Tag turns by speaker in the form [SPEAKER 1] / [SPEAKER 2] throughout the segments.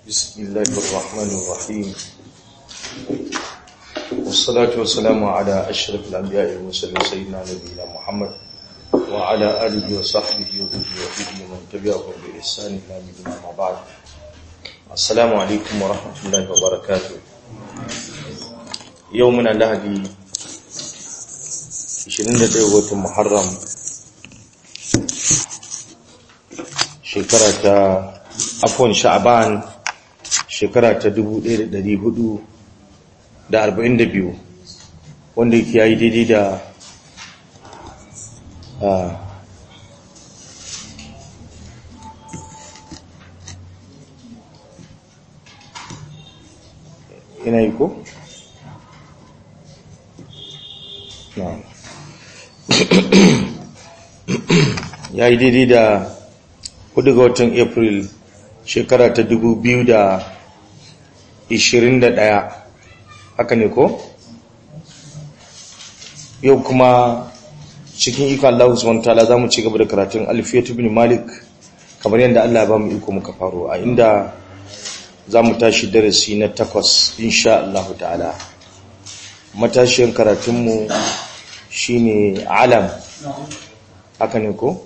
[SPEAKER 1] بسم الله الرحمن الرحيم والصلاة والسلام على أشرف الأنبياء والمرسلين سيدنا نبينا محمد وعلى آله وصحبه وذريته ومن تبعهم بإحسان إلى يوم ما بعد السلام عليكم ورحمة الله وبركاته يومنا لهدي 21 watan Muharram shekara ta afon sha'aban shekara ta 1442 wanda yake yayi daidai da ina yi ko? na ya yi daidai da hudu ga watan april shekara ta dubu biyu da ishirin da ɗaya haka ne ko? yau kuma cikin iko Allah Usman ta'ala za mu ci gaba da karatun alfiyatu bin malik kamar yadda Allah ba mu iko muka faro a inda za mu tashi darasi na takwas insha Allah ta'ala matashiyan karatunmu shine alam haka ne ko?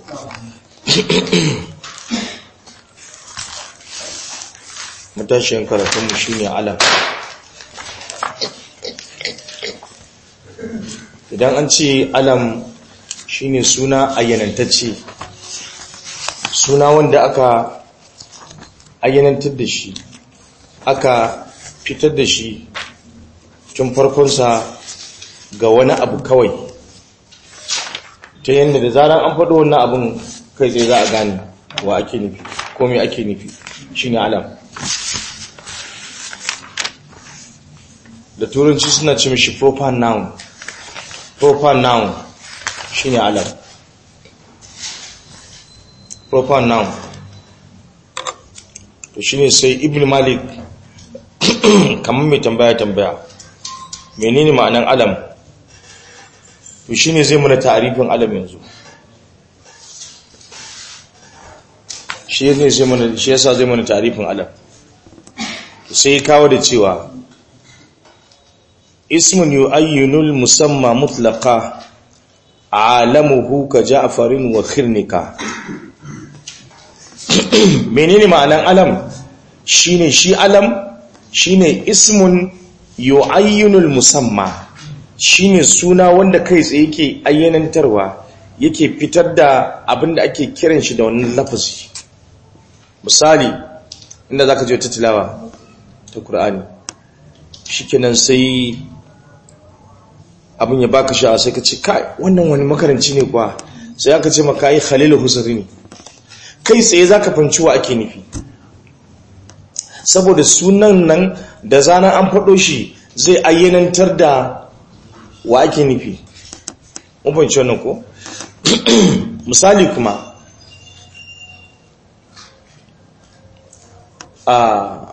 [SPEAKER 1] matashiyan karatunmu shi ne alam idan an ce alam shi ne suna ayyanantacce suna wanda aka ayyanantar da shi aka fitar da shi tun farkonsa ga wani abu kawai ta yadda da zarar an faɗo wannan abin kai zai za a gane wa ake nufi ko mai ake nufi shi ne alam da turanci suna ce mishi proper noun proper noun shine alam proper noun to shine sai ibn malik kamar mai tambaya tambaya menene ma'anan alam to shine zai muna tarifin alam yanzu shi yasa zai mana tarifin alam sai kawo da cewa اسم يؤين المسمى مطلقا عالمه كجعفر وخرنكا menene ma'anan alam shine shi alam shine ismun yu'ayyinul musamma shine suna wanda kai tsaye yake ayyanantarwa yake fitar da abinda ake kiran shi da wannan lafazi misali inda zaka je ta tilawa ta Qur'ani shikenan sai abin ya baka sha sai ka ce kai wannan wani makaranci ne kuwa sai aka ce maka yi khalilu husari ne kai tsaye za ka fanci wa ake nufi saboda sunan nan da zanen an faɗo shi zai ayyanantar da wa ake nufi mun fanci wannan ko misali kuma a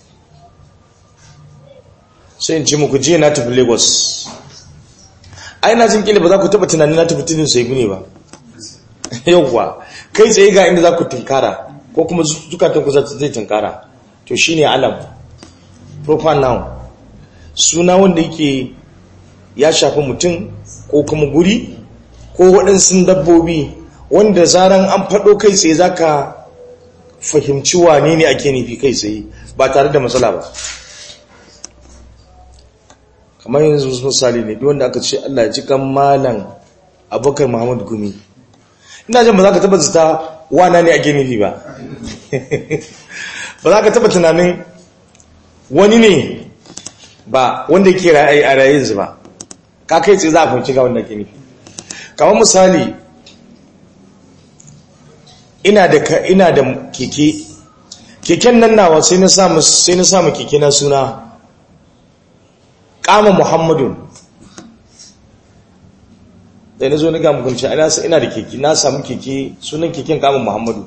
[SPEAKER 1] sai in ce muku jiya na tafi lagos ai na jin kila ba za ku taba tunanin na tafi tudun sai ne ba yauwa kai tsaye ga inda za ku tunkara ko kuma zukatan ku zai tunkara to shine alam proper noun suna wanda yake ya shafi mutum ko kuma guri ko waɗansu dabbobi wanda zaran an faɗo kai tsaye za ka fahimci wane ne ake nufi kai tsaye ba tare da matsala ba kamar yanzu misali ne wanda aka ce Allah ya ji kan malam abubakar muhammadu gumi ina jan ba za ka taba zita wana ne ake nufi ba ba za ka taba tunanin wani ne ba wanda ke ra'ayi a rayinsu ba ka kai tsaye za a fahimci ga wanda ake nufi kamar misali ina da ina da keke keken nan nawa sai na samu sai na samu keke na suna kama muhammadun da na zo na gamu kunci ina da keke na samu keke sunan keken kama muhammadu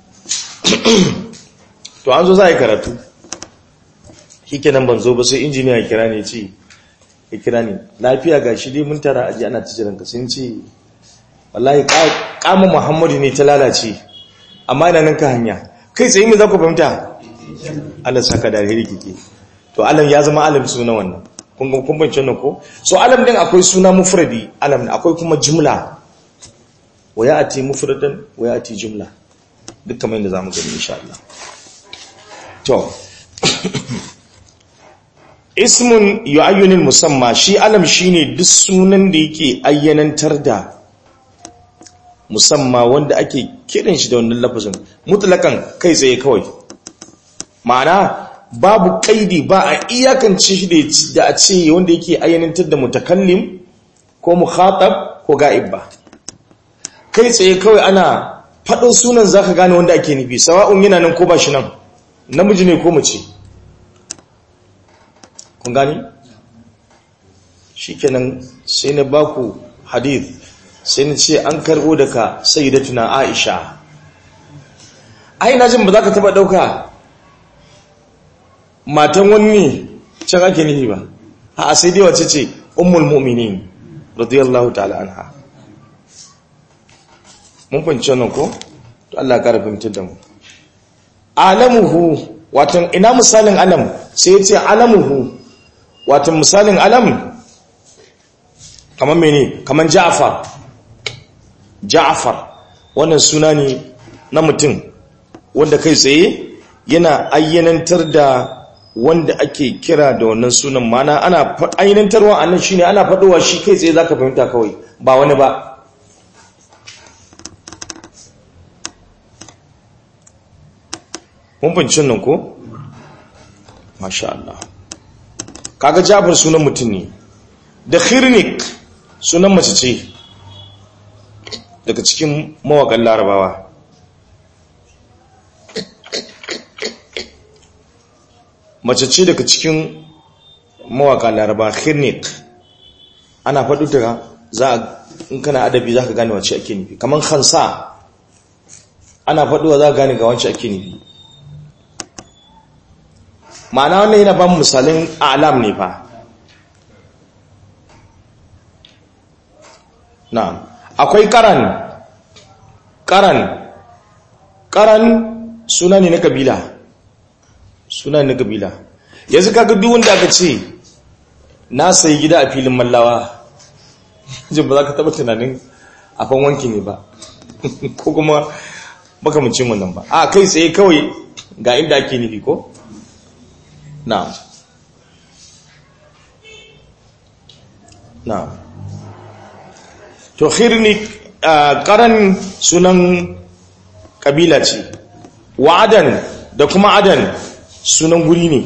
[SPEAKER 1] to an zo za a yi karatu kike nan ban zo ba sai injiniya ya kira ne ce ya kira ne lafiya ga shi dai mun tara aji ana cijiran ka sun ce wallahi kama muhammadu ne ta lalace amma ina nan ka hanya kai tsaye mai za ku fahimta Allah saka da alheri kike to alam ya zama alam suna wannan kun ga kun bance nan ko so alam din akwai suna mufradi alam akwai kuma jumla wa ya'ti mufradan wa ya'ti jumla duk kamar yadda zamu gani insha Allah to ismun yu'ayyunul musamma shi alam shine duk sunan da yake ayyanantar da musamma wanda ake kiran shi da wannan lafazin mutlakan kai tsaye kawai ma'ana babu kaidi ba a iyakance shi da a ce wanda yake ayyanantar da mutakallim ko mukhatab ko ga'ib ba kai tsaye kawai ana faɗin sunan zaka gane wanda ake nufi sawa'un yana nan ko ba shi nan namiji ne ko mace kun gani shikenan sai na baku hadith sai na ce an karbo daga sayyidatuna Aisha ai na jin ba za ka taba dauka matan wani can ake nihi ba a sai dai wace ce ummul mu'minin radiyallahu ta'ala anha mun fahimci wannan ko to Allah ya kara fahimtar da mu alamuhu watan ina misalin alam sai ya ce alamuhu watan misalin alam kamar mene kamar ja'far ja'far wannan suna ne na mutum wanda kai tsaye yana ayyanantar da wanda ake kira da wannan sunan mana ana ayyanantarwa annan shine ana faɗowa shi kai tsaye zaka fahimta kawai ba wani ba mun fahimci nan ko masha Allah kaga Jafar sunan mutum ne da Khirnik sunan mace ce daga cikin mawakan Larabawa mace ce daga cikin mawakan Larabawa Khirnik ana faɗi ta za a in kana adabi za ka gane wacce ake nufi kamar Khansa ana faɗuwa za ka gane ga wacce ake nufi ma'ana wannan yana ban misalin alam ne fa na'am akwai karan karan karan suna ne na kabila suna ne na kabila yanzu kaga duk wanda aka ce na sayi gida a filin mallawa jin ba za ka taba tunanin a fan wanki ne ba ko kuma makamacin wannan ba a kai tsaye kawai ga inda ake nufi ko na'am na'am to khirni karan sunan kabila ce wa adan da kuma adan sunan guri ne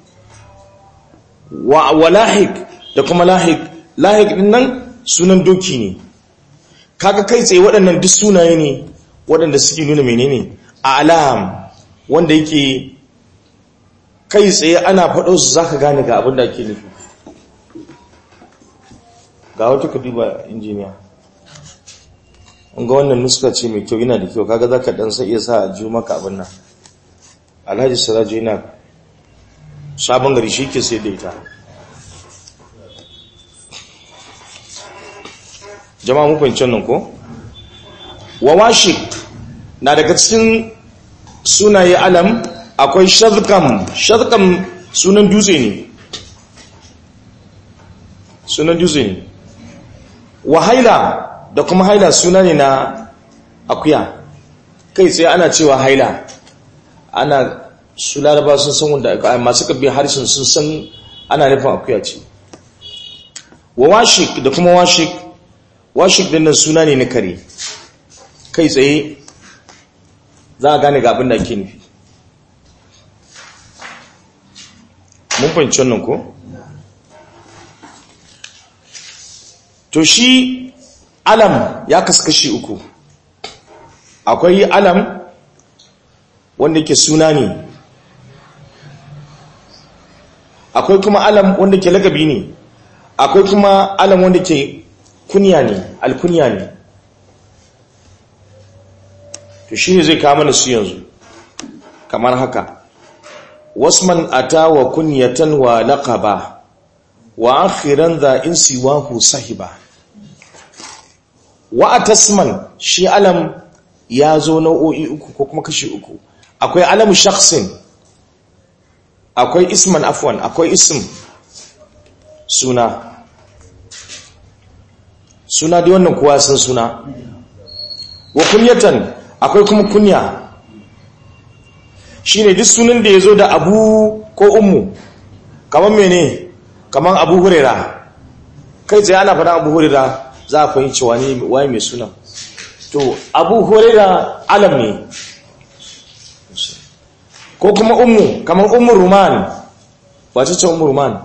[SPEAKER 1] wa lahik da kuma lahik lahik din nan sunan doki ne kaga kai tsaye waɗannan duk sunaye ne waɗanda suke nuna menene alam wanda yake kai tsaye ana faɗo su zaka gane ga abin da ake nufi ga wata ka duba injiniya ga wannan nuska ce mai kyau yana da kyau kaga zaka dan sai iya sa a ju maka abin nan alhaji sirajo yana sabon gari shi ke sai da ita jama'a mu fahimci nan ko wawashi na daga cikin sunaye alam akwai shazkam shazkam sunan dutse ne sunan dutse ne wa haila da kuma haila suna ne na akuya kai sai ana cewa haila ana su laraba sun san wanda masu kabin harshen sun san ana nufin akuya ce wa washik da kuma washik washik din nan suna ne na kare kai tsaye za a gane ga abin da ake nufi mun fahimci wannan ko to shi alam ya kaskashi uku akwai alam wanda ke suna ne akwai kuma alam wanda ke lakabi ne akwai kuma alam wanda ke kunya ne alkunya ne to shi ne zai kama mana su yanzu kamar haka wasman ata wa kunyatan wa laqaba wa akhiran za in siwahu sahiba wa atasman shi alam ya zo nau'o'i uku ko kuma kashi uku akwai alamu shakhsin akwai isman afwan akwai ism suna suna dai wannan kowa san suna wa kunyatan akwai kuma kunya shine duk sunan da yazo da abu ko ummu kaman mene kaman abu hurera kai tsaye ana faɗa abu hurera za a fahimci wani waye mai sunan to abu hurera alam ne ko kuma ummu kaman ummu ruman wace ce ummu ruman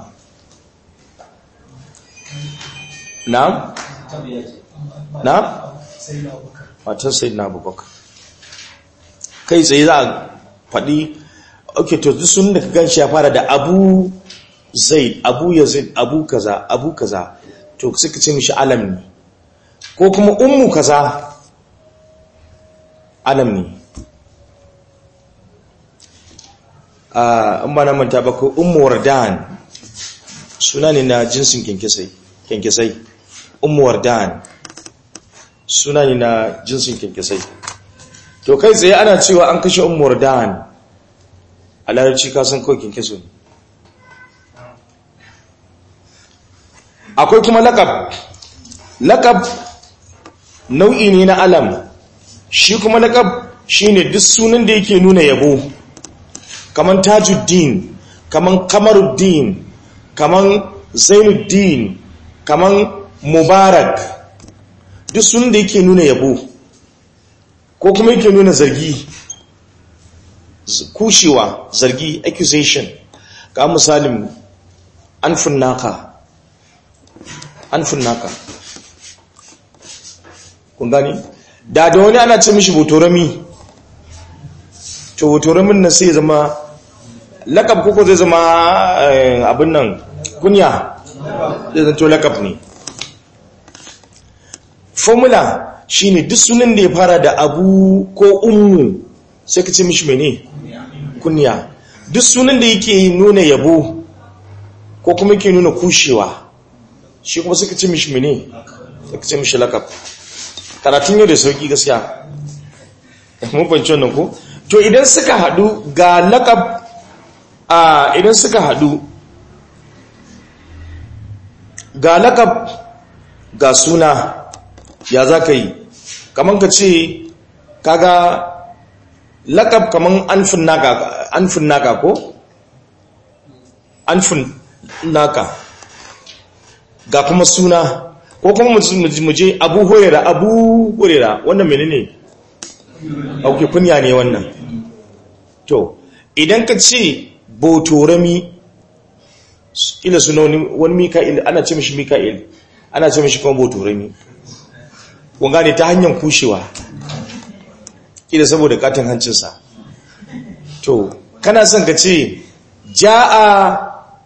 [SPEAKER 1] na na matan sai na abubakar kai tsaye za a faɗi ok to duk sun da ka gan shi ya fara da abu zai abu ya zai abu kaza abu kaza to suka ce mishi alam ne ko kuma ummu kaza alam ne an ba na manta ba ko ummu wardan suna ne na jinsin kyankyasai ummu wardan suna ne na jinsin kyankyasai to kai tsaye ana cewa an kashe ummu wardan a larabci kasan kawai kyankyaso ne akwai kuma lakab lakab nau'i ne na alam shi kuma lakab shine duk sunan da yake nuna yabo kaman tajuddin kaman kamaruddin kaman zainuddin kaman mubarak duk sunan da yake nuna yabo ko kuma yake nuna zargi kushewa zargi accusation ga misalin anfin naka anfin naka kun gani da da wani ana ce mishi botorami to botoramin nan sai zama lakab koko zai zama abin nan kunya zai zanto lakab ne formula shine duk sunan da ya fara da abu ko ummu sai ka ce mishi mene kunya duk sunan da yake nuna yabo ko kuma yake nuna kushewa shi kuma suka ce mishi mene suka ce mishi lakab karatun yau da sauki gaskiya mun fahimci wannan ko to idan suka hadu ga lakab a idan suka hadu ga lakab ga suna ya za ka yi kamar ka ce kaga lakab kamar anfin naka anfin naka ko anfin naka ga kuma suna ko kuma mu je abu hurera abu hurera wannan menene auke kunya ne wannan to idan ka ce botorami ila suna wani mika'il ana ce mishi mika'il ana ce mishi kuma botorami kun gane ta hanyar kushewa ila saboda katin hancinsa to kana son ka ce ja'a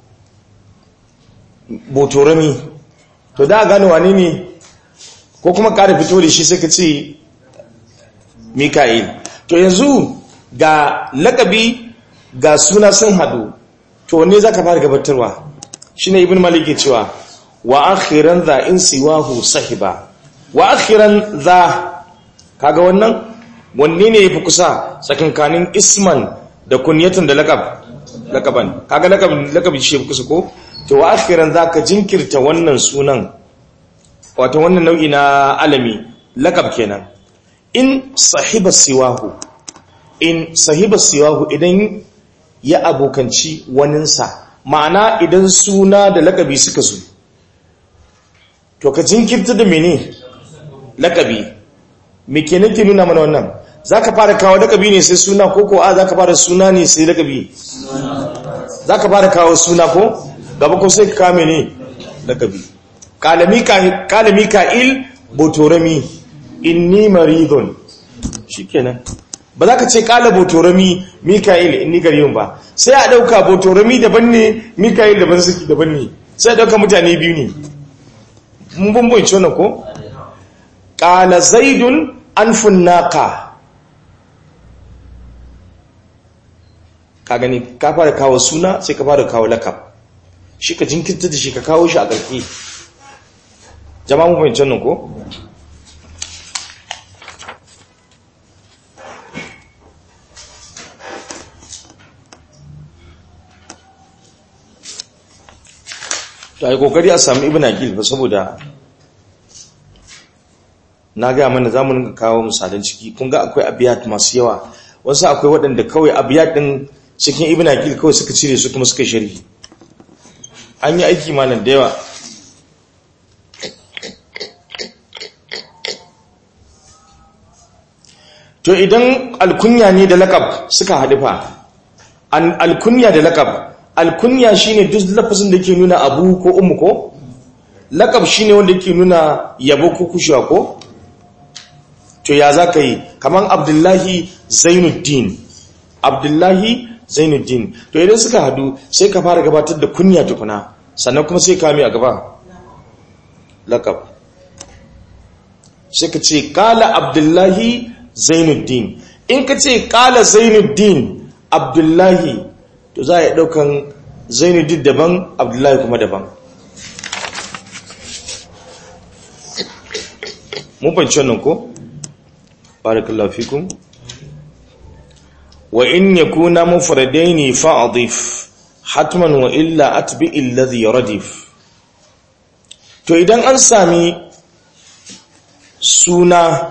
[SPEAKER 1] botorami to da gane wane ne ko kuma ƙara fito da shi sai ka ce mika'il to yanzu ga lakabi ga suna sun hadu to ne za ka fara gabatarwa shi ne ibn malik ke cewa wa akhiran za in siwahu sahiba wa akhiran za kaga wannan wanne ne yafi kusa tsakankanin isman da kunyatan da lakab lakaban kaga lakab lakabi shi yafi kusa ko to wa akhiran za ka jinkirta wannan sunan wato wannan nau'i na alami lakab kenan in sahiba siwahu in sahiba siwahu idan ya abokanci waninsa ma'ana idan suna da lakabi suka zo to ka jinkirta da mene lakabi me kenan ke nuna mana wannan zaka fara kawo lakabi ne sai suna ko ko a zaka fara suna ne sai lakabi zaka fara kawo suna ko gaba ko sai ka kame ne lakabi kalami ka'il botorami inni maridun shikenan ba za ka ce kala botorami mika'il inni gariyun ba sai a dauka botorami daban ne mika'il daban suke daban ne sai a dauka mutane biyu ne mun bambanci wannan ko kala zaidun anfun naqa ka gani ka fara kawo suna sai ka fara kawo lakab shi ka jinkirta da shi ka kawo shi a ƙarfi jama'a mu fahimci nan ko to ai kokari a samu ibn aqil fa saboda na ga mana zamu kawo misalan ciki kun ga akwai abiyat masu yawa wasu akwai waɗanda kawai abiyat din cikin ibn aqil kawai suka cire su kuma suka sharhi an yi aiki malam da yawa to idan alkunya ne da lakab suka haɗu fa an alkunya da lakab alkunya shine duk lafazin da ke nuna abu ko ummu ko lakab shine wanda ke nuna yabo ko kushewa ko to ya za ka yi kamar abdullahi zainuddin abdullahi zainuddin to idan suka hadu sai ka fara gabatar da kunya tukuna sannan kuma sai kame a gaba lakab sai ka ce kala abdullahi zainuddin in ka ce kala zainuddin abdullahi to za a yi daukan zainuddin daban abdullahi kuma daban mun fahimci wannan ko? barakallahu fikum wa in yakuna mufradaini fa'dhif hatman wa illa atbi alladhi radif to idan an sami suna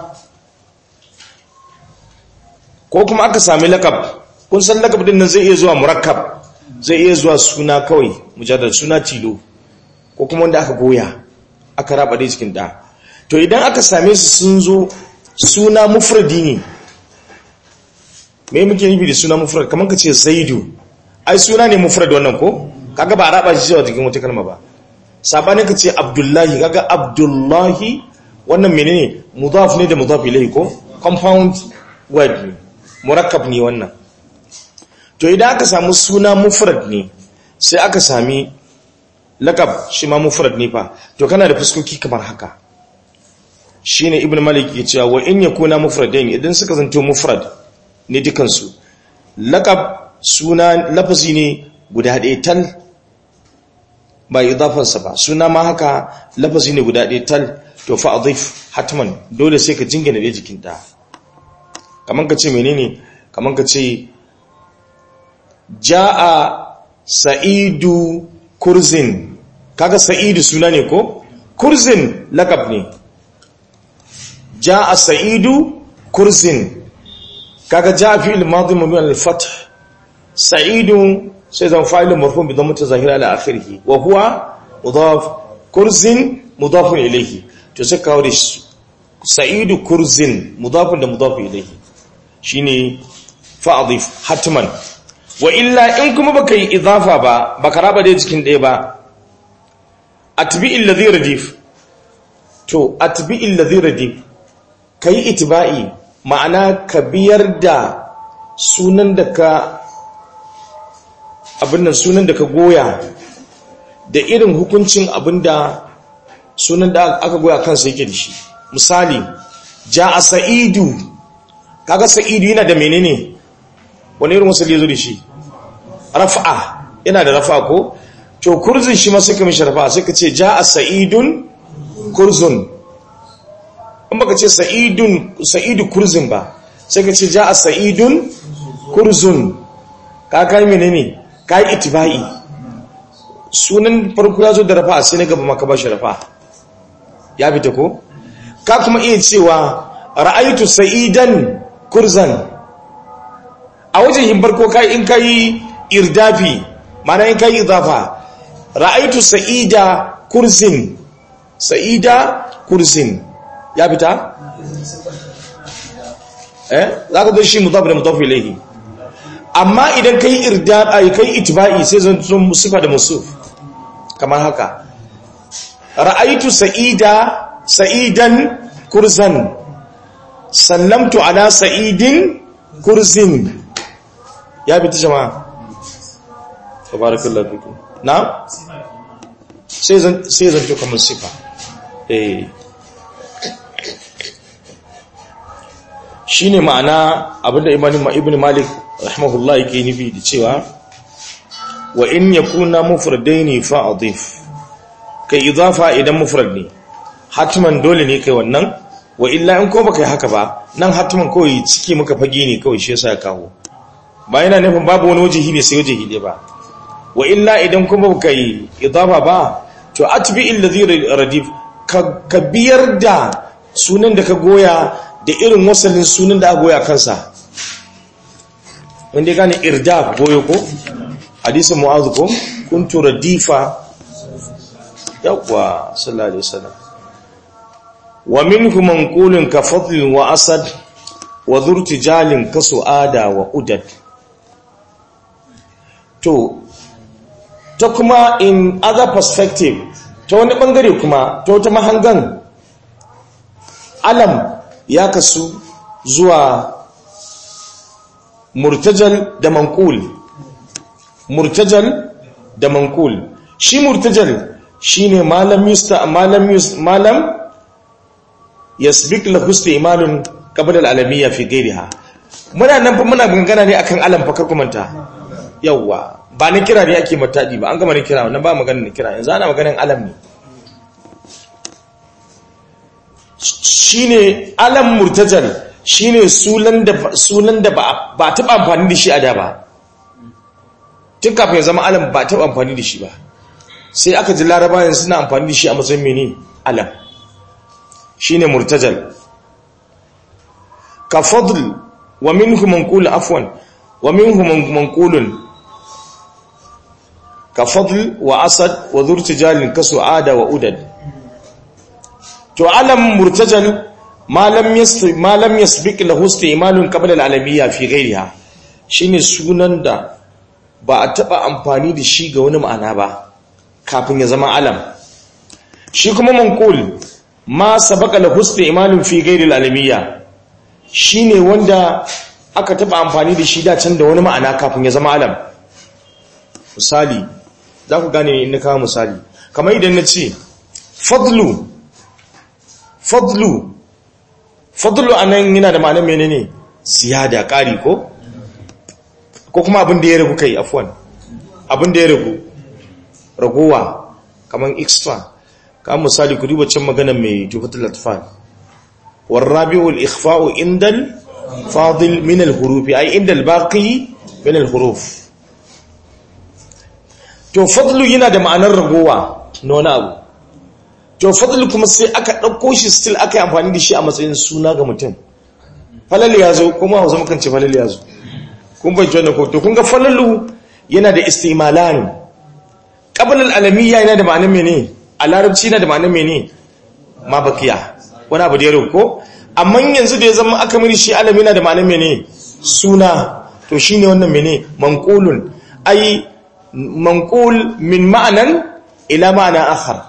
[SPEAKER 1] ko kuma aka sami lakab kun san lakab din nan zai iya zuwa murakkab zai iya zuwa suna kawai mujaddad suna tilo ko kuma wanda aka goya aka raba dai cikin da to idan aka same su sun zo suna mufradi ne me muke nufi da suna mufrad kamar ka ce zaidu ai suna ne mufrad wannan ko kaga ba a raba shi zuwa jikin wata kalma ba sabanin ka ce abdullahi kaga abdullahi wannan menene mudaf ne da mudaf ilayhi ko compound word ne murakkab ne wannan to idan aka samu suna mufrad ne sai aka sami lakab shi ma mufrad ne fa to kana da fuskoki kamar haka shine ibn malik ya cewa wa in yakuna mufradain idan suka zanto mufrad ne dukansu laqab suna lafazi ne guda ɗaya tal ba idafansa ba suna ma haka lafazi ne guda ɗaya tal to fa adhif hatman dole sai ka jingina da jikin ta kaman ka ce menene kaman ka ce jaa sa'idu kurzin kaga sa'idu suna ne ko kurzin laqab ne جاء سعيد كرز كاغا جاء في الماضي مبني على الفتح سعيد سيزن فاعل مرفوع بضمه ظاهره على اخره وهو مضاف كرز مضاف اليه to sai kawo da sa'idu kurzin mudafin da mudaf ilayhi shine fa'dhif hatman wa illa in kuma baka yi idafa ba baka raba da cikin ɗaya ba atbi alladhi radif to atbi alladhi radif ka yi itiba'i ma'ana ka biyar da sunan da ka abinnan sunan da ka goya da irin hukuncin abinda sunan da aka goya kansa yake da shi misali ja a sa'idu kaga sa'idu yana da menene wani irin wasu zo da shi rafa'a yana da rafa'a ko to kurzin shi masu kamishin rafa'a sai ka ce ja a sa'idun kurzun in baka ce sa'idun sa'idu kurzun ba sai ka ce ja a sa'idun kurzun ka kai menene ka yi itiba'i sunan farko ya zo da rafa sai na gaba maka ba shi rafa ya fita ko ka kuma iya cewa ra'aitu sa'idan kurzan a wajen yin farko kai in kai irdafi mana in kai idafa ra'aitu sa'ida kurzin sa'ida kurzin ya fita? eh za ka zo shi mudaf da mudaf ilayhi amma idan kai irda ai kai itba'i sai zan zo sifa da musuf kamar haka ra'aitu sa'ida sa'idan kurzan sallamtu ala sa'idin kurzin ya fita jama'a tabarakallahu fikum na sai zan sai zan to kamar sifa eh shine ma'ana abinda ibn malik rahimahullah yake nufi da cewa wa in yakuna mufradaini fa adif kai idafa idan mufrad ne hatman dole ne kai wannan wa illa in ko baka yi haka ba nan hatman kawai ciki muka fage ne kawai shi yasa ya kawo ba yana nufin babu wani wajihi ne sai wajihi ne ba wa illa idan kuma baka yi idafa ba to atbi alladhi radif ka biyar da sunan da ka goya da irin wasalin sunan da aka goya kansa wanda gane irda goyo ko hadisin mu'adh ko kuntu radifa yawwa sallallahu alaihi wasallam wa minhu manqulun ka fadl wa asad wa dhurtijalin ka suada wa udad to ta kuma in other perspective ta wani bangare kuma ta wata mahangan alam ya kasu zuwa murtajal da manqul murtajal da manqul shi murtajal shine malam yusta malam yus malam yasbiq lahu istimalun qabla al-alamiyya fi ghayriha muna nan fa muna gangana ne akan alam fa karkumanta yawa ba ni kira ne ake matadi ba an gama ni kira wannan ba magana ni kira yanzu ana maganin alam ne shine alam murtajal shine sunan da sunan da ba ba taba amfani da shi a da ba tun kafin ya zama alam ba taba amfani da shi ba sai aka ji larabawan suna amfani da shi a matsayin mene alam shine murtajal ka fadl wa minhu manqul afwan wa minhu manqulun ka fadl wa asad wa dhurtijalin ka su'ada wa udad to alam murtajal ma lam yasbi ma lam yasbiq lahu istimalun qabla al-alamiyya fi ghayriha shine sunan da ba a taba amfani da shi ga wani ma'ana ba kafin ya zama alam shi kuma manqul ma sabaka lahu istimalun fi ghayri al-alamiyya shine wanda aka taba amfani da shi da can da wani ma'ana kafin ya zama alam misali za ku gane in kawo misali kamar idan na ce fadlu fadlu fadlu anan yana da ma'anar menene ziyada ƙari ko ko kuma abin da ya ragu kai afwan abin da ya ragu ragowa kamar extra ka misali ku duba can magana mai jufatul atfal warabi'ul ikhfa'u indal fadil min al-huruf ay indal baqi min al-huruf to fadlu yana da ma'anar ragowa na wani abu to fadlu kuma sai aka ɗauko shi still aka yi amfani da shi a matsayin suna ga mutum falal ya zo kuma hausa mukan ce falal ya zo kun bai jona ko to kun ga falalu yana da istimalan qablal alamiyya yana da ma'anar mene a larabci yana da ma'anar mene ma bakiya wani abu da ya ko amma yanzu da ya zama aka mini shi alami yana da ma'anar mene suna to shine wannan mene manqulun ai manqul min ma'anan ila ma'ana akhar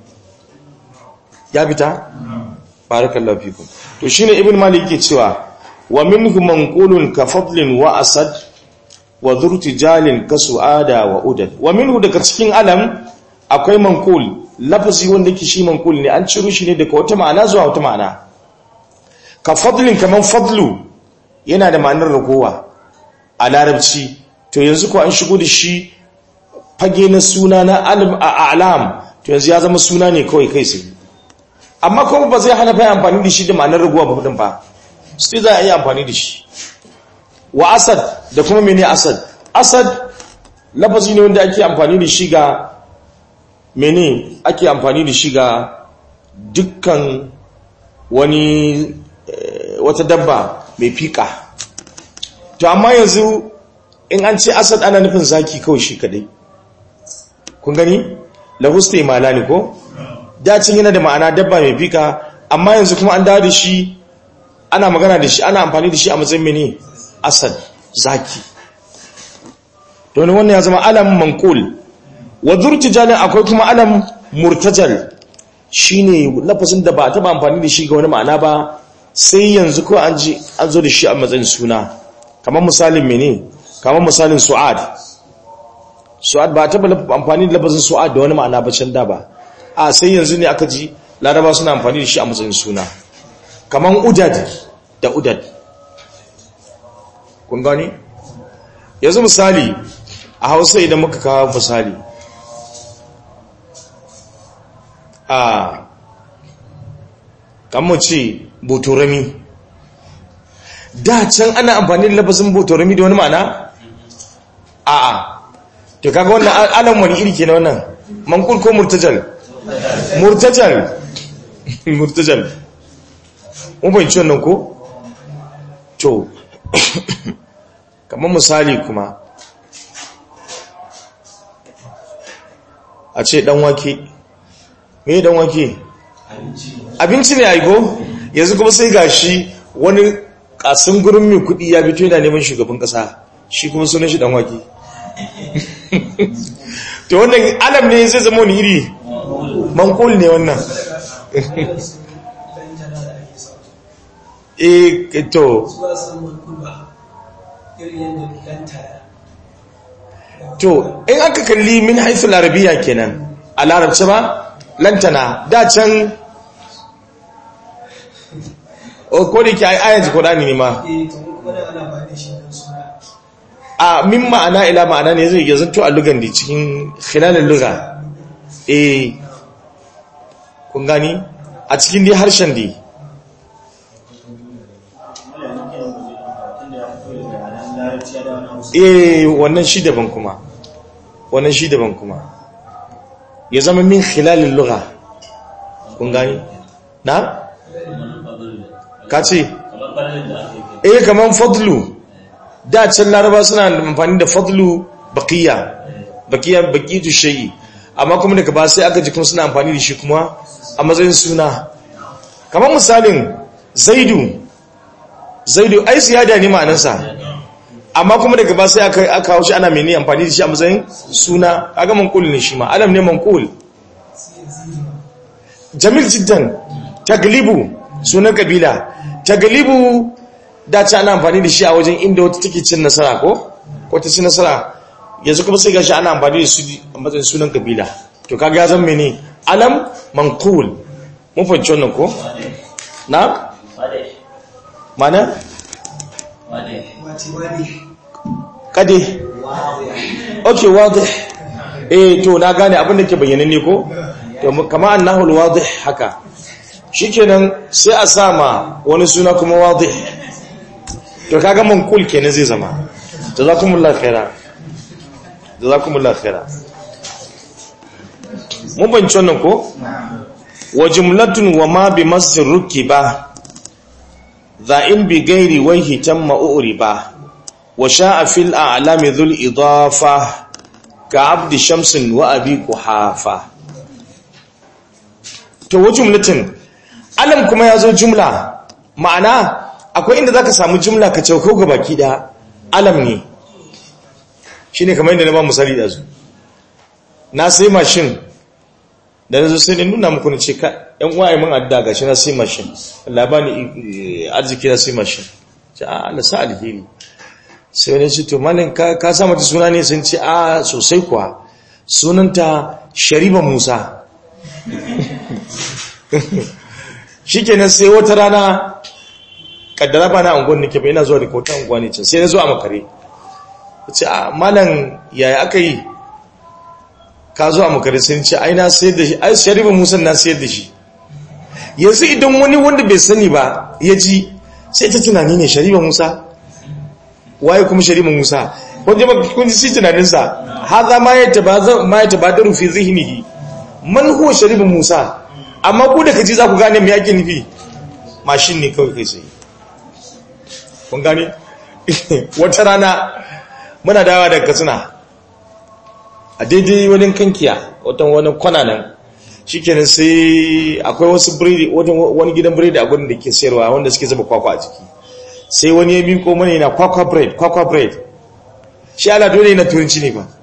[SPEAKER 1] ya fita barakallahu fikum to shine ibn malik yake cewa wa minhu manqulun ka fadlin wa asad wa dhurtijalin ka suada wa udad wa minhu daga cikin alam akwai manqul lafazi wanda yake shi manqul ne an ciro shi ne daga wata ma'ana zuwa wata ma'ana ka fadlin kaman fadlu yana da ma'anar ragowa a larabci to yanzu ko an shigo da shi fage na suna na alam to yanzu ya zama suna ne kawai kai sai amma kuma ba zai hana fa amfani da shi da ma'anar raguwa ba din ba sai za a yi amfani da shi wa asad da kuma mene asad asad lafazi ne wanda ake amfani da shi ga mene ake amfani da shi ga dukkan wani wata dabba mai fika to amma yanzu in an ce asad ana nufin zaki kawai shi kadai kun gani lahusta imalani ko dacin yana da ma'ana dabba mai fika amma yanzu kuma an dawo da shi ana magana da shi ana amfani da shi a matsayin mene asad zaki to ne wannan ya zama alam manqul wa zurtijalin akwai kuma alam murtajal shine lafazin da ba ta ba amfani da shi ga wani ma'ana ba sai yanzu ko an ji an zo da shi a matsayin suna kamar misalin mene kamar misalin su'ad su'ad ba ta ba amfani da lafazin su'ad da wani ma'ana ba can da ba a sai yanzu ne aka ji laraba suna amfani da shi a matsayin suna kaman udad da udad kun gani yanzu misali a hausa idan muka kawo misali a kamar ce botorami da can ana amfani da lafazin botorami da wani ma'ana a a to kaga wannan alam wani iri ke na wannan manqul ko murtajal murtajal murtajal mun bayyana wannan ko to kamar misali kuma a ce dan wake me dan wake abinci ne aiko yanzu kuma sai gashi wani kasin gurin mai kudi ya fito yana neman shugaban kasa shi kuma sunan shi dan wake to wannan alam ne zai zama wani iri mankul ne wannan eh to to in aka kalli min haifin larabiya kenan a larabci ba lantana da can ko da ke ayyanci kodani ne ma a min ma'ana ila ma'ana ne zai zanto a lugan da cikin khilalin luga eh kun gani a cikin dai harshen dai eh wannan shi daban kuma wannan shi daban kuma ya zama min khilalin lugha kun gani na ka ce eh kaman fadlu da can laraba suna amfani da fadlu baqiya baqiya baqitu shay'i amma kuma daga ba sai aka ji kuma suna amfani da shi kuma a matsayin suna kaman misalin zaidu zaidu ai siyada ne ma'anarsa amma kuma daga ba sai aka aka haushi ana mene amfani da shi a matsayin suna kaga manqul ne shi ma alam ne manqul jamil jiddan taglibu sunan kabila taglibu da ta ana amfani da shi a wajen inda wata take cin nasara ko ko ta cin nasara yanzu kuma sai gashi ana amfani da su a matsayin sunan kabila to kaga ya zama mene alam manqul mun fahimci wannan ko na mana kade ok wadih eh to na gane abin da ke bayyana ne ko to kama annahu alwadih haka shikenan sai a sama wani suna kuma wadih to kaga manqul kenan zai zama jazakumullahu khaira jazakumullahu khaira mun bance wannan ko wa jumlatun wa ma bi masjid rukiba ذائن بغير وجه تم أؤربا وشاء في الأعلام ذو الإضافة كعبد شمس وأبي كحافة to jumlatin alam kuma yazo jumla ma'ana akwai inda zaka samu jumla ka cauko ga baki da alam ne shine kamar inda na ba misali da su na sai mashin da na zo sai ne nuna muku na ce ka yan uwaye mun adda ga shi na sai mashin labani arziki na sai mashin ce a Allah sa alheri sai wani ce to malin ka ka sa mata suna ne sun ce a sosai kuwa sunanta Shariba Musa shikenan sai wata rana kaddara ba na unguwar nake ba ina zuwa da kota unguwa ne can sai na zo a makare ce a malam yaya aka yi ka zo a makare sun ce ai na sayar da shi ai sharifa musa na sayar da shi yanzu idan wani wanda bai sani ba ya ji sai ta tunani ne sharifa musa waye kuma sharifa musa wanda ba kun ji tunaninsa haza ma ya tabaza ma ya tabadaru fi zihnihi man huwa sharifa musa amma ku da kaji za ku gane me yake nufi mashin ne kawai kai sai kun gane wata rana muna dawa daga katsina a daidai wani kankiya wata wani kwana nan shikenan sai akwai wasu biredi wani gidan biredi a gudun da ke sayarwa wanda suke zaba kwakwa a jiki sai wani ya miko mana yana kwakwa bread kwakwa bread shi ala dole yana turanci ne ba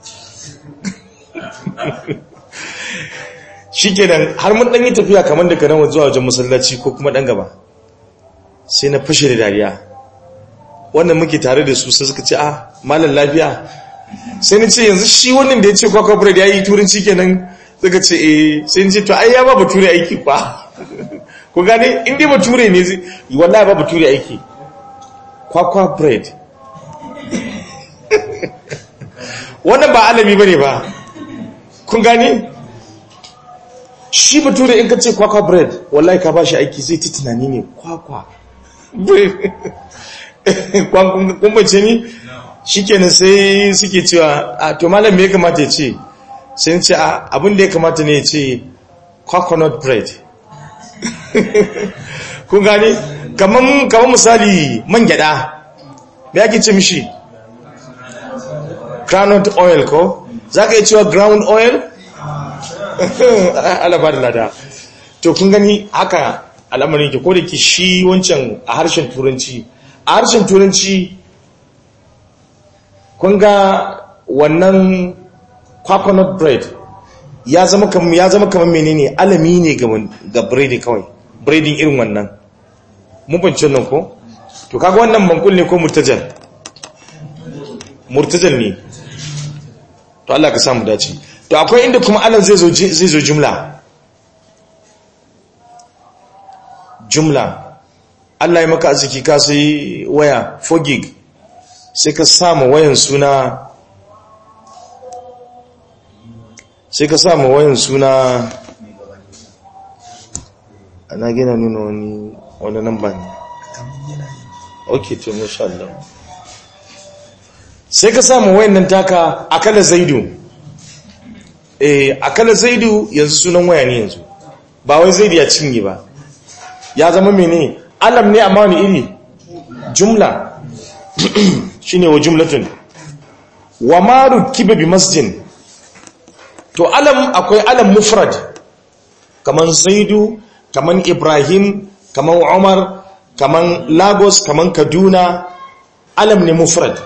[SPEAKER 1] shikenan har mun dan yi tafiya kamar daga nan zuwa wajen masallaci ko kuma dan gaba sai na fashe da dariya wannan muke tare da su sai suka ce ah malam lafiya sai ni ce yanzu shi wannan da ya ce kwakwa bread ya yi turanci kenan suka ce eh sai ni ce to ai ya ba bature aiki kwa ku gane in dai bature ne wallahi ba bature aiki kwakwa bread wannan ba alami bane ba kun gane shi bature in ka ce kwakwa bread wallahi ka ba shi aiki zai ta tunani ne kwakwa bread kun bace ni shikenan sai suke cewa a to malam me ya kamata ya ce sai ce abin da ya kamata ne ce coconut bread kun gane kamar kamar misali man gyada me yake ce mishi groundnut oil ko za ka yi cewa ground oil alaba da lada to kun gani haka al'amarin ke ko da ke shi wancan a harshen turanci a harshen turanci kun ga wannan coconut bread ya zama kamar ya zama kamar menene alami ne ga ga bread kawai breading irin wannan mun bance nan ko to kaga wannan mankul ne ko murtajal murtajal ne to Allah ka samu dace to akwai inda kuma alam zai zo zai zo jumla jumla Allah ya maka arziki ka sai waya 4 gig sai ka samu wayan suna sai ka samu wayan suna ana gina nuna wani wani namba ne ok to masha Allah sai ka samu wayan nan taka akala zaidu eh akala zaidu yanzu sunan waya ne yanzu ba wai zaidu ya cinye ba ya zama mene alam ne amma wani iri jumla shine wa jumlatun wa maru kiba bi masjid to alam akwai alam mufrad kaman zaidu kaman ibrahim kaman umar kaman lagos kaman kaduna alam ne mufrad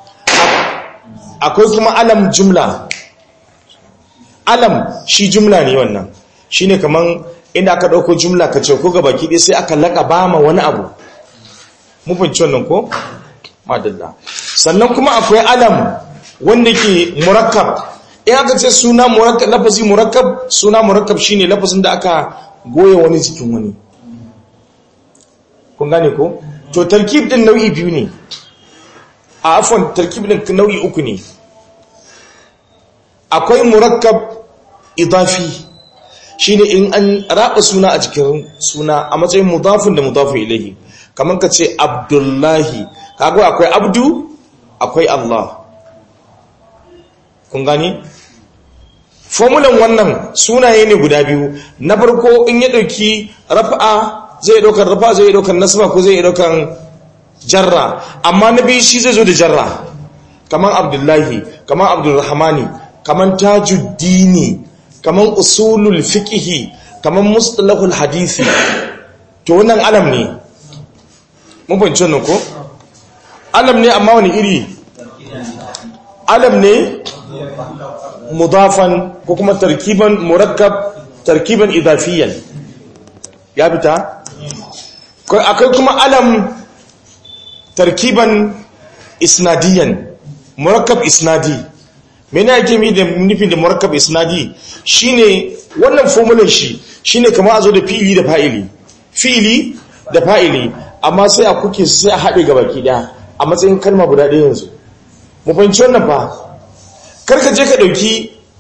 [SPEAKER 1] akwai kuma alam jumla alam shi jumla ne wannan shine kaman inda aka dauko jumla ka ce ko gabaki dai sai aka laka bama wani abu mu fahimci wannan ko madalla sannan kuma akwai alam wanda ke murakkab in aka ce suna murakkab lafazi murakkab suna murakkab shine lafazin da aka goye wani jikin wani kun gane ko to tarkib din nau'i biyu ne a afon tarkib din nau'i uku ne akwai murakkab idafi shine in an raba suna a cikin suna a matsayin mudafin da mudafin ilahi kamar ka ce abdullahi kaga akwai abdu akwai Allah kun gani formulan wannan sunaye ne guda biyu na farko in ya dauki rafa'a zai daukar rafa zai daukar nasba ko zai daukar jarra amma na biyu shi zai zo da jarra kaman abdullahi kaman abdulrahmani kaman tajuddini kaman usulul fiqhi kaman mustalahul hadisi to wannan alam ne mun fahimci wannan ko alam ne amma wani iri alam ne mudafan ko kuma tarkiban murakkab tarkiban idafiyan ya fita akwai kuma alam tarkiban isnadiyan murakkab isnadi mene yake mi da nufin da murakkab isnadi shine wannan formulan shi shine kamar a zo da fi'ili da fa'ili fi'ili da fa'ili amma sai a kuke sai a haɗe gabaki ɗaya a matsayin kalma guda ɗaya yanzu mu fahimci wannan fa karka je ka ɗauki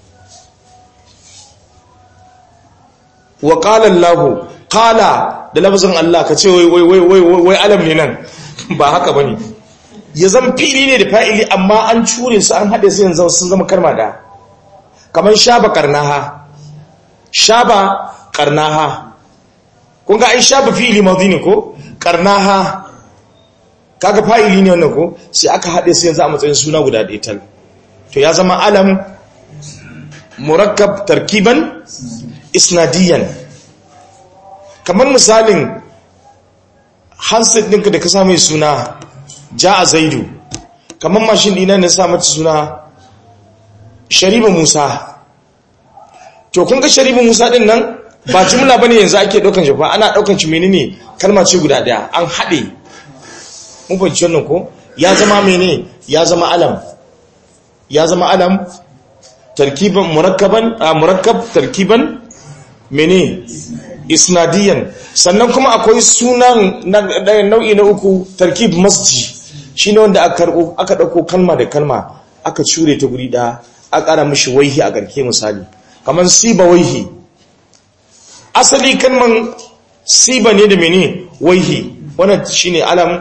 [SPEAKER 1] wa ƙala Allah ƙala da lafazin Allah ka ce wai wai wai wai alam ne nan ba haka bane ya zan fili ne da fa'ili amma an cure su an haɗe su yanzu sun zama karma da kamar shaba karnaha shaba karnaha kun ga ai shaba fili madhi ne ko karnaha kaga fa'ili ne wannan ko sai aka haɗe su yanzu a matsayin suna guda ɗaya tal to ya zama alam murakkab tarkiban isnadiyan kamar misalin handset ɗinka da ka sa mai suna ja a zaidu kamar mashin ɗina na sa mata suna shariba musa to kun ga shariba musa ɗin nan ba jumla ba ne yanzu ake ɗaukan shi ba ana ɗaukan shi menene kalma ce guda ɗaya an haɗe mun fahimci wannan ko ya zama mene ya zama alam ya zama alam tarkiban murakkaban a murakkab tarkiban mene isnadiyan sannan kuma akwai sunan nau'i na uku tarkib masji shine wanda aka karbo aka dauko kalma da kalma aka cure ta guri da aka kara mishi waihi a garke misali kaman siba waihi asali kalman siba ne da mene waihi wannan shine alam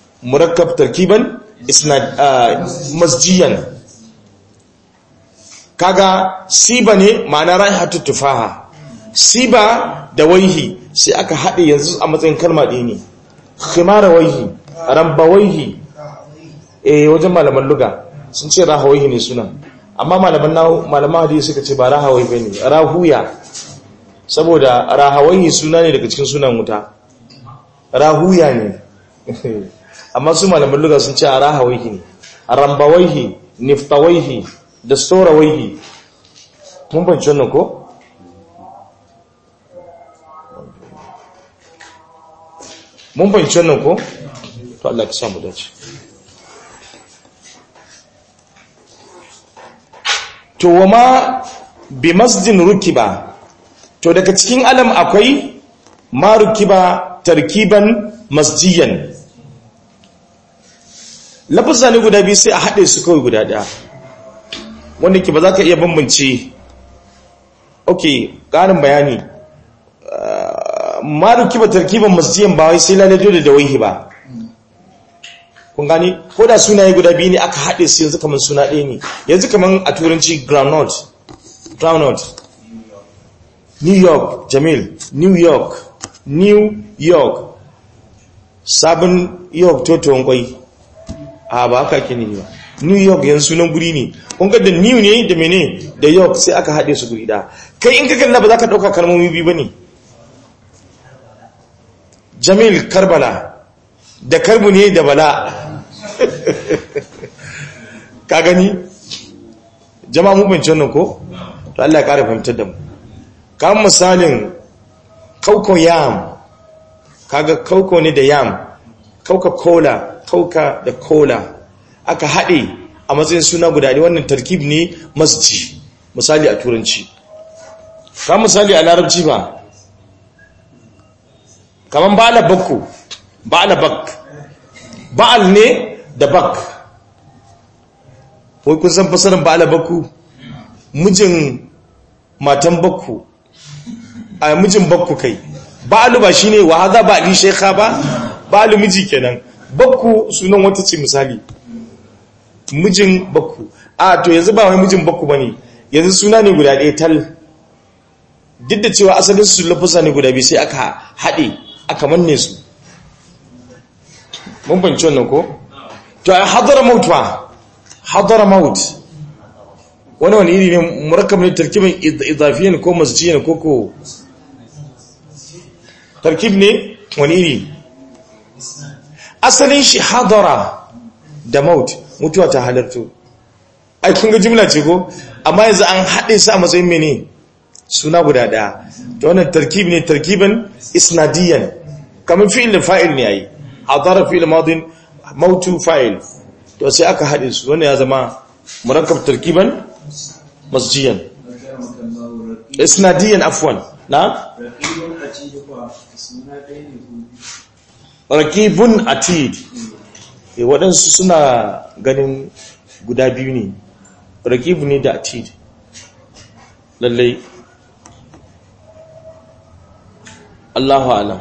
[SPEAKER 1] murakkab tarkiban isnad masjiyan kaga siba ne ma'ana raihatu tufaha siba da waihi sai aka haɗe yanzu a matsayin kalma ɗaya ne khimara waihi ramba waihi eh wajen malaman luga sun ce rahawaihi ne sunan amma malaman malaman hadisi suka ce ba rahawai bane rahuya saboda rahawaihi suna ne daga cikin sunan wuta rahuya ne amma su malaman luga sun ce rahawaihi ne rambawaihi niftawaihi da storawaihi mun banci wannan ko mun banci wannan ko to Allah ka samu dace to wama bi masjidin rukiba to daga cikin alam akwai ma rukiba tarkiban masjiyan lafazza ne guda biyu sai a haɗe su kawai guda ɗaya wanda ke ba za ka iya bambance ok ƙarin bayani ma rukiba tarkiban masjiyan ba wai sai lalai dole da waihi ba kun gani ko da sunaye guda biyu ne aka haɗe su yanzu kamar suna ɗaya ne yanzu kamar a turanci groundnut groundnut new york jamil new york new york sabon york toton kwai a ba haka ke ne ba new york yanzu sunan guri ne kun ga da new ne da mene da york sai aka haɗe su guri ɗaya kai in ka kalla ba za ka ɗauka kalmomi biyu ba ne jamil karbala da karbu ne da bala ka gani jama'a mu bince wannan ko to Allah ya kare fahimtar da mu kan misalin kauko yam kaga kauko ne da yam kauka cola kauka da cola aka haɗe a matsayin suna guda ne wannan tarkib ne masji misali a turanci kan misali a larabci ba kaman ba'ala bakku ba'ala bak ba'al ne da bak wai kun san fasarin ba'ala bakku mijin matan bakku a mijin bakku kai ba'alu ba shine wa hadha ba'li shaykha ba ba'alu miji kenan bakku sunan wata ce misali mijin bakku a to yanzu ba wai mijin bakku bane yanzu suna ne guda ɗaya tal duk da cewa asalin su lafusa ne guda biyu sai aka haɗe aka manne su mun banci wannan ko to a hadara maut ba hadara maut wani wani iri ne murakkab ne tarkibin idafiyan ko masjiyan ko ko tarkib ne wani iri asalin shi hadara da maut mutuwa ta halarto ai kun ga jimla ce ko amma yanzu an haɗe su a matsayin mene suna guda ɗaya to wannan tarkib ne tarkiban isnadiyan kamar fi'il da fa'il ne yayi hadara fi'il madin mautu fa'il to sai aka haɗe su wannan ya zama murakkab tarkiban masjiyan isnadiyan afwan na rakibun atid e waɗansu suna ganin guda biyu ne rakibu ne da atid lallai Allahu alam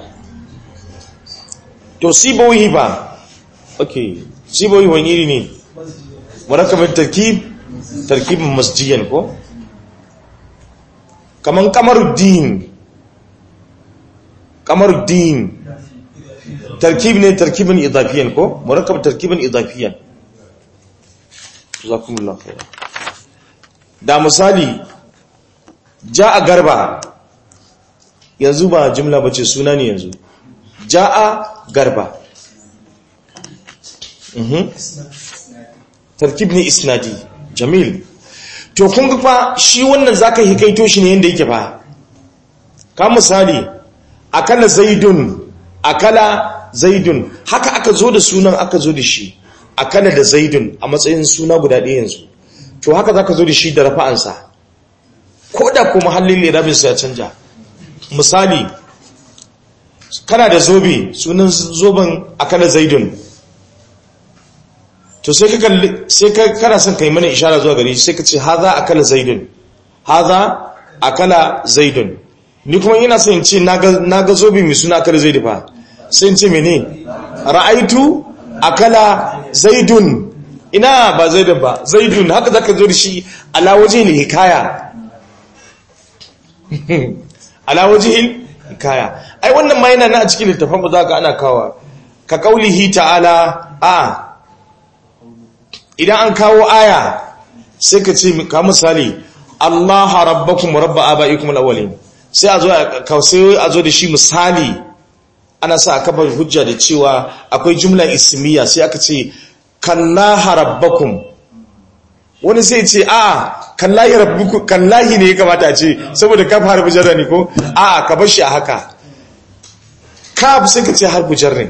[SPEAKER 1] to siboyi ba ok siboyi wani iri ne murakabin tarkib tarkibin masjiyan ko kaman kamaruddin kamaruddin tarkib ne tarkibin idafiyan ko murakab tarkibin idafiyan jazakumullahu khair da misali ja'a garba yanzu ba jumla bace suna ne yanzu ja'a garba mhm tarkib ne isnadi jamil to kun ga fa shi wannan zaka hikaito shi ne yanda yake fa ka misali akala zaidun akala zaidun haka aka zo da sunan aka zo da shi akala da zaidun a matsayin suna guda ɗaya yanzu to haka zaka zo da shi da rafa'ansa ko da kuma hallin lirabin sa ya canja misali kana da zobe sunan zoben akala zaidun to sai ka kalli sai ka kana son kai mana ishara zuwa gare shi sai ka ce haza akala zaidun haza akala zaidun ni kuma ina son in ce naga zobe mai suna akala zaidu fa sai in ce mene ra'aitu akala zaidun ina ba zaidun ba zaidun haka zaka zo da shi ala wajhil hikaya ala wajhil hikaya ai wannan ma yana na a cikin littafin ba zaka ana kawa ka kaulihi ta'ala a idan an kawo aya sai ka ce ka misali Allah rabbakum rabba abaikum alawwalin sai a zo a sai a zo da shi misali ana sa aka bar hujja da cewa akwai jumla ismiya sai aka ce kallaha rabbakum wani sai ce a kallahi rabbukum kallahi ne ya kamata a ce saboda kaf harfu jarra ne ko a ka bar shi a haka kaf sai ka ce harfu jarra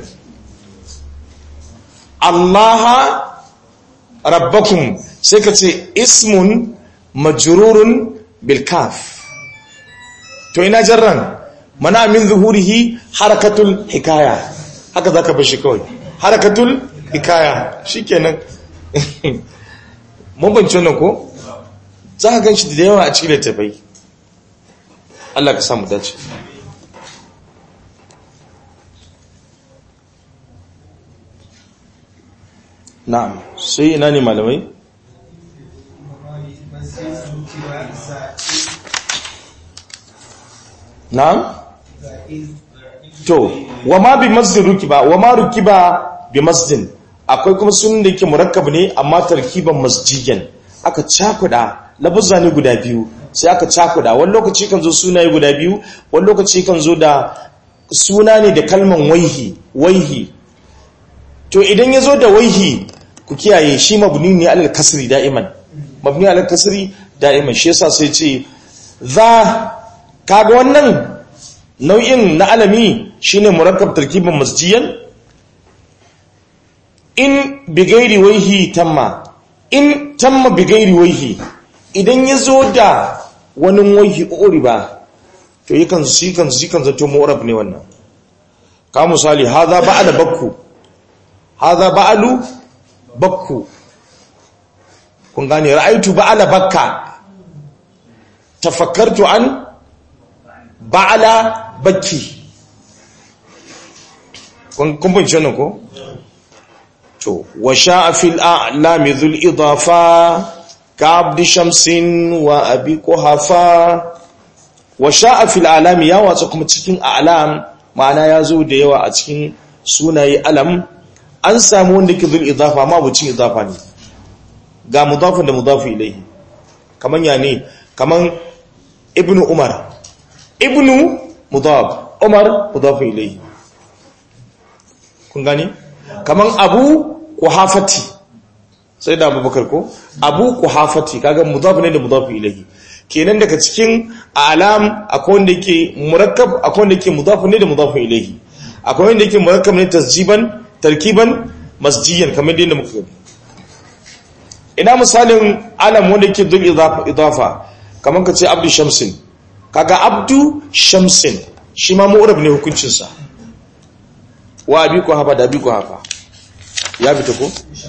[SPEAKER 1] Allah rabbakum sai ka ce ismun majrurun bil kaf to ina jarran mana min zuhurihi harakatul hikaya haka zaka bar shi kawai harakatul hikaya shikenan mun bance nan ko za ka ganshi da yawa a cikin littafai Allah ka samu dace na'am sai ina ne malamai na'am to wa ma bi masjid rukiba wa ma rukiba bi masjid akwai kuma sunan da yake murakkab ne amma tarkiban masjidan aka cakuda labuzza ne guda biyu sai aka cakuda wani lokaci kan zo sunaye guda biyu wani lokaci kan zo da suna ne da kalman waihi waihi to idan ya zo da waihi ku kiyaye shi mabni ne alal kasri da'iman mabni alal kasri da'iman shi yasa sai ce za kaga wannan nau'in na alami shine murakkab tarkibin masjiyan in bigairi waihi tamma in tamma bigairi waihi idan ya zo da wani waihi uri ba to yi kan su kan su kan zato mu'rab ne wannan ka misali hadha ba'ala bakku hadha ba'alu bakku kun gane ra'aitu ba'ala bakka tafakkartu an ba'ala bakki kun bince nan ko to wa sha'a fil a'lami dhul idafa ka abdi shamsin wa abi quhafa wa sha'a fil a'lami ya watsa kuma cikin a'lam ma'ana ya zo da yawa a cikin sunaye alam an samu wanda ke dhul idafa ma bucin idafa ne ga mudafin da mudafi ilayhi kaman ya ne kaman ibnu umar ibnu mudaf umar mudaf ilayhi kun gani kaman abu kuhafati sai da abubakar ko abu kuhafati kaga mudaf ne da mudaf ilayhi kenan daga cikin alam akwai wanda yake murakkab akwai wanda yake mudaf ne da mudaf ilayhi akwai wanda yake murakkab ne tasjiban tarkiban masjiyan kamar yadda muka gani ina misalin alam wanda yake dul idafa kamar ka ce abdu shamsin kaga abdu shamsin shi ma mu'rab ne hukuncinsa wa abi ko hafa da abi ko hafa ya fita ko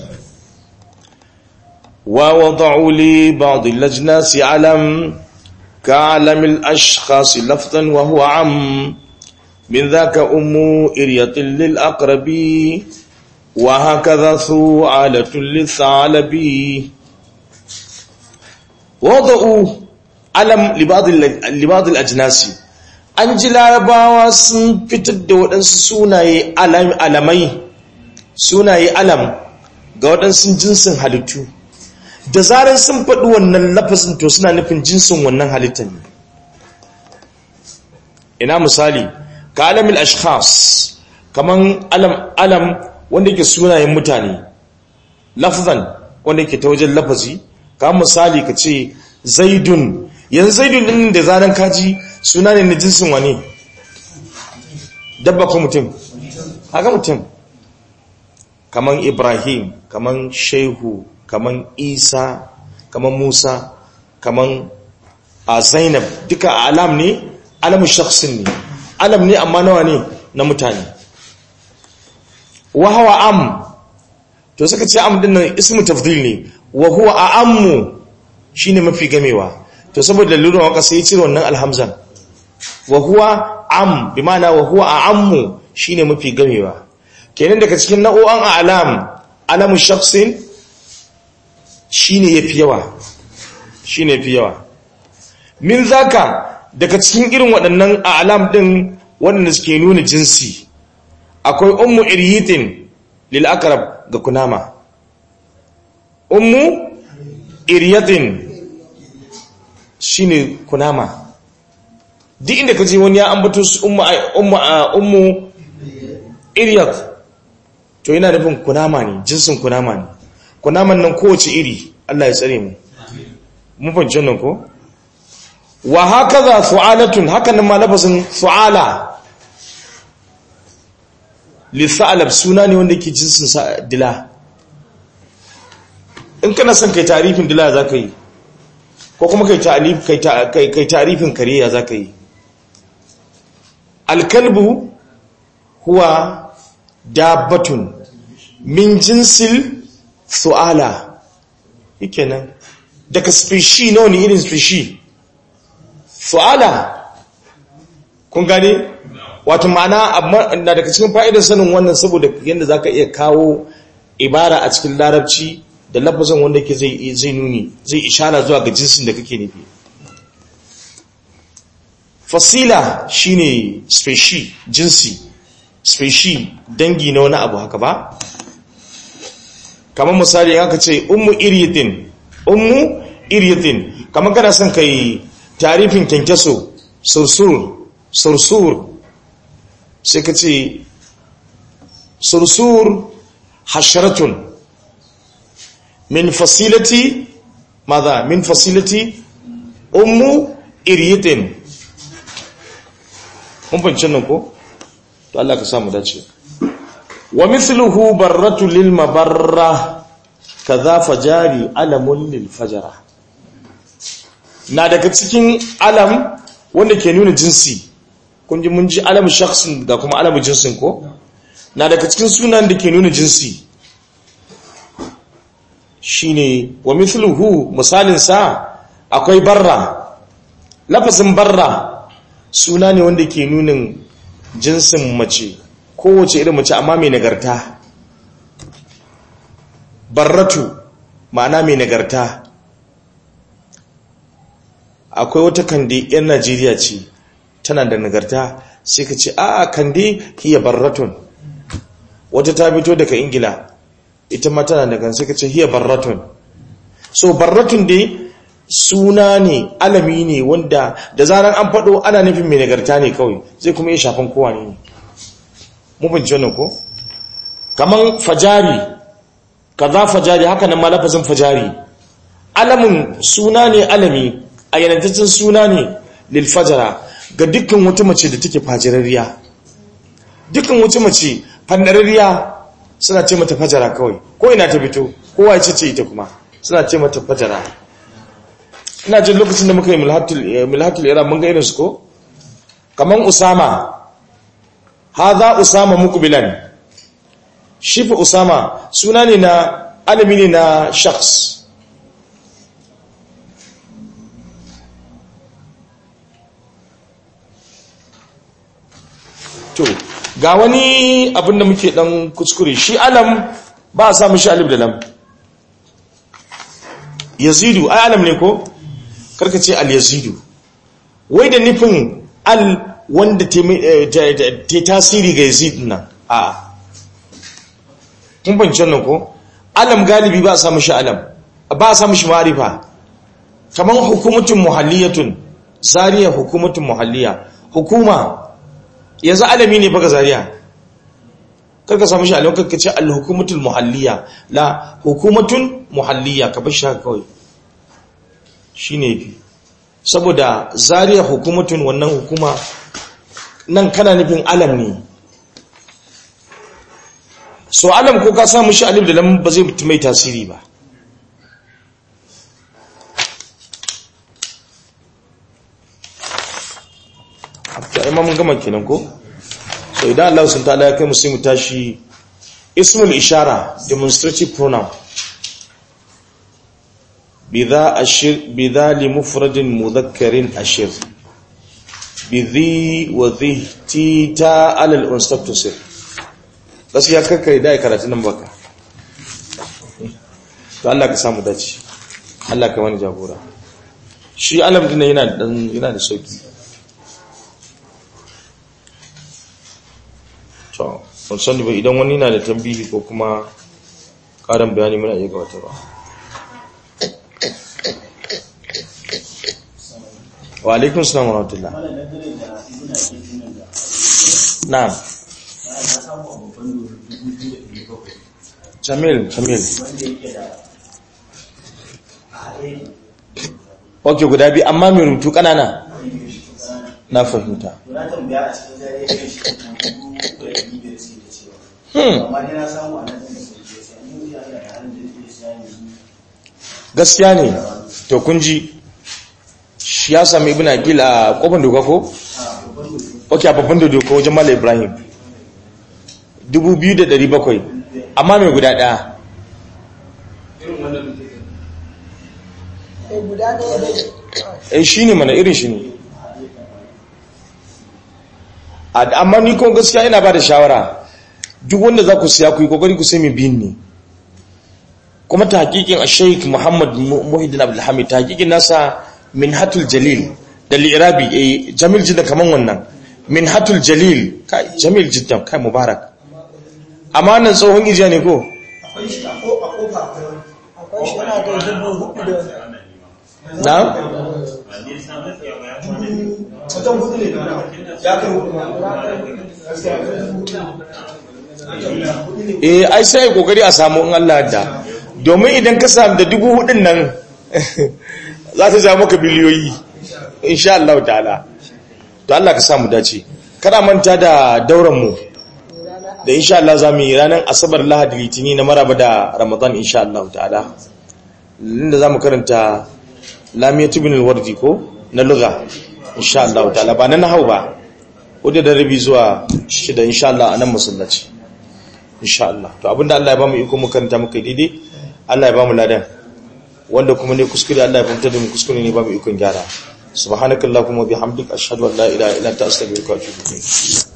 [SPEAKER 1] wa wada'u li ba'd al-ajnas alam ka'alam al-ashkhas lafzan wa huwa am min dhaka ummu iryatin lil aqrabi wa hakadha su'alatun lil thalabi wada'u alam libadul ajnasi an ji larabawa sun fitar da waɗansu sunaye alamai sunaye alam ga waɗansu jinsin halittu da zarar sun faɗi wannan lafazin to suna nufin jinsin wannan halittar ne ina misali ka alamin ashkhas kaman alam alam wanda yake sunayen mutane lafazan wanda yake ta wajen lafazi ka misali ka ce zaidun yanzu zaidun din da zanen kaji suna ne na jinsin wani dabba ko mutum haka mutum kaman ibrahim kaman shehu kaman isa kaman musa kaman a zainab duka alam ne alamun shaksin ne alam ne amma nawa ne na mutane wahawa am to suka ce am dinnan ismu tafdil ne wa huwa a'ammu shine mafi gamewa to saboda lura waka sai cire wannan alhamzan wa huwa am bi ma'ana wa huwa a'ammu shine mafi gamewa kenan daga cikin nau'an a'lam alamu shakhsin shine yafi yawa shine yafi yawa min zaka daga cikin irin waɗannan alam din waɗanda suke nuna jinsi akwai ummu iryitin lil aqrab ga kunama ummu iryatin shine kunama duk inda kaje wani ya ambato su ummu ummu ummu iryat to yana nufin kunama ne jinsin kunama ne kunaman nan kowace iri Allah ya tsare mu mun fahimci nan ko wa hakaza su'alatun hakan nan ma lafazin su'ala li sa'alab suna ne wanda ke jinsin sa dila in kana son kai tarifin dila zaka yi ko kuma kai ta'alif kai kai tarifin kariya zaka yi alkalbu huwa dabbatun min jinsil su'ala nan daga species nawa ne irin species su'ala kun gane wato ma'ana na daga cikin fa'idar sanin wannan saboda yadda zaka iya kawo ibara a cikin larabci da lafazin wanda ke zai zai nuni zai ishara zuwa ga jinsin da kake nufi fasila shine species jinsi species dangi na wani abu haka ba kamar misali aka ce ummu iriyatin ummu iriyatin kamar kana son kai tarifin kyankyaso sursur sursur sai ka ce sursur hasharatun min fasilati maza min fasilati ummu iriyatin mun fahimci nan ko to Allah ka samu dace wa mithluhu barratu lil mabarra kaza fajari alamun lil fajara na daga cikin alam wanda ke nuna jinsi kun ji mun ji alamu shakhsin ga kuma alamu jinsin ko na daga cikin sunan da ke nuna jinsi shine wa mithluhu misalin sa akwai barra lafazin barra suna ne wanda ke nunin jinsin mace kowace irin mace amma mai nagarta barratu ma'ana mai nagarta akwai wata kande 'yan najeriya ce tana da nagarta sai ka ce a kande hiya barratun wata ta fito daga ingila ita ma tana da sai ka ce hiya barratun so barratun dai suna ne alami ne wanda da zarar an faɗo ana nufin mai nagarta ne kawai zai kuma yi shafan kowa ne mu binci wannan ko kaman fajari kaza fajari haka nan malafazin fajari alamin suna ne alami a yanantaccen suna ne lil fajara ga dukkan wata mace da take fajirariya dukkan wata mace fandarariya suna ce mata fajara kawai ko ina ta fito kowa ya ce ita kuma suna ce mata fajara ina jin lokacin da muka yi milhatul iran mun ga irinsu ko kaman usama haza usama muqbilan shi fa usama suna ne na alami ne na shakhs to ga wani abin da muke dan kuskure shi alam ba a samu shi alif da lam yazidu ai alam ne ko karka ce al-yazidu wai da nufin al wanda ta tasiri ga yazid nan a kun fahimci nan ko alam galibi ba a samu shi alam ba a samu shi ma'arifa kamar hukumatun muhalliyatun zariya hukumatun muhalliya hukuma yanzu alami ne baka zariya karka samu shi alam karka ce al-hukumatul muhalliya la hukumatun muhalliya ka bar shi haka kawai shi ne fi saboda zariya hukumatun wannan hukuma nan kana nufin alam ne so alam ko ka samu shi alif da lam ba zai mai tasiri ba ta imamun gama kenan ko so idan Allah sun ta'ala ya kai musu mu tashi ismul ishara demonstrative pronoun بذا أشر بذا لمفرد مذكر أشر بذي وذي تيتا على الأنصاب تصير بس يا كاكا يداي كراتنا مبكا to Allah ka samu dace Allah ka wani jagora shi alam din yana da yana da sauki to ban sani ba idan wani na da tambihi ko kuma karin bayani muna iya gabata ba wa alaikun salam wa rahmatullah na'am jamil jamil ok guda biyu amma mai rubutu kanana na fahimta gaskiya ne to kun ji shi ya sami ibn akil a kofar doka ko? ok a babban da doka wajen mala ibrahim 2,700 amma mai guda ɗaya eh shi ne mana irin shi ne amma ni kuma gaskiya ina ba da shawara duk wanda za ku siya ku yi kokari ku sai mai biyun ne kuma ta hakikin a sheik muhammad muhiddin abdulhamid ta hakikin nasa min hatul jalil da li'irabi eh jamil jidda kaman wannan min hatul jalil kai jamil jidda kai mubarak amma nan tsohon ijiya ne ko
[SPEAKER 2] akwai shi a kofa akwai shi yana da dubu hudu da
[SPEAKER 1] na
[SPEAKER 2] wajen hudu ne da ya kai hudu
[SPEAKER 1] eh ai sai kokari a samu in Allah da domin idan ka samu da dubu hudun nan za ta ja maka biliyoyi insha Allah ta'ala to Allah ka samu dace kada manta da dauran mu da insha Allah zamu yi ranar asabar lahadi litini na maraba da ramadan insha Allah ta'ala inda zamu karanta lamiyatu bin al-wardi ko na lugha insha Allah ta'ala ba na nahau ba wadda da rabi zuwa shida insha Allah a nan masallaci insha Allah to abinda Allah ya bamu iko mu karanta muka daidai Allah ya bamu ladan wanda kuma ne kuskure Allah ya fahimta da mu kuskure ne bamu ikon gyara subhanakallahumma bihamdika ashhadu an la ilaha illa anta astaghfiruka wa atubu ilayk